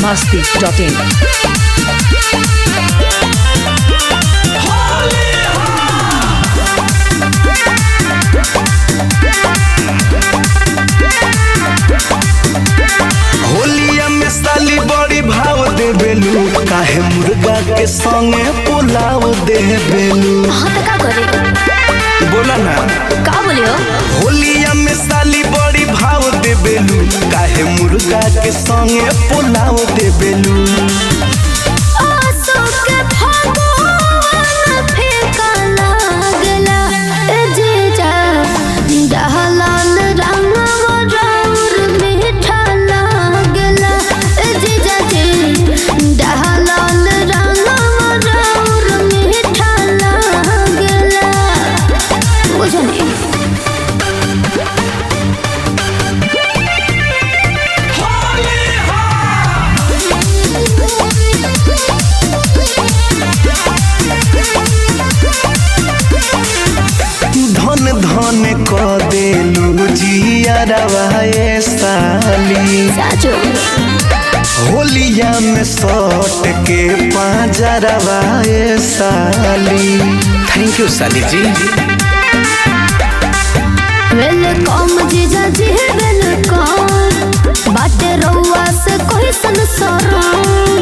masti.in. होलिया में साली बड़ी भाव दे बेलू काहे मुर्गा के संगे पुलाव दे बेलू हाँ तो का करे बोला ना का बोलियो होलिया में साली बड़ी भाव दे बेलू काहे मुर्गा के संगे पुलाव दे बेलू आसो के भगवान फेंका लागला ए जीजा डहलाल रंगवा राउर मीठा लागला ए जीजा जी डहलाल रंगवा राउर मीठा लागला बुझनी धन धन क देलू जियारवा ए साली साचो होलिया में सट के पाजरवा ए साली थैंक यू साली जी वेलकम जीजा जी वेलकम बाटे रउआ से कोई संसार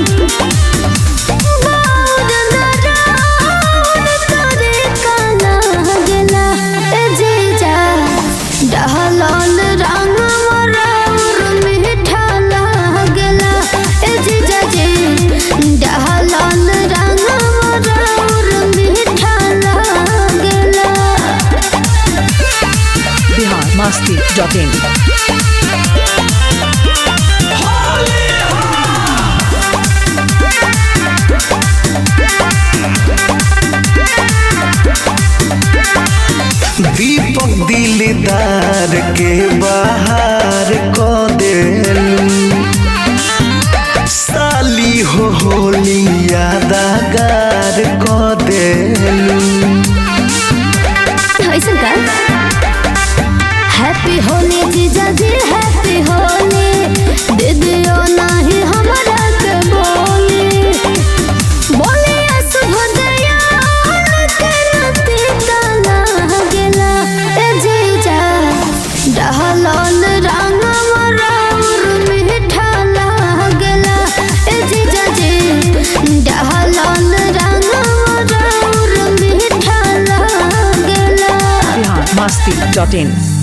बाउर नराउर तोरे काना गेला ए जीजा डहलाल रंग मराउर मीठा लागला ए जीजा जी डहलाल रंग मराउर मीठा लागला Bihar masti.in. दीपक दिलदार के बाहर क देलू साली हो होली यादगार क देलू ऐसा का हैप्पी होली जीजा जी हैप्पी होली दीदियो नाही हमरा के बोली बोली शुभ दयाल के नती काला गेला ए जीजा डहलाल रंग मराउर मीठा लागला ए जीजा जी डहलाल रंग मराउर मीठा लागला Bihar masti.in.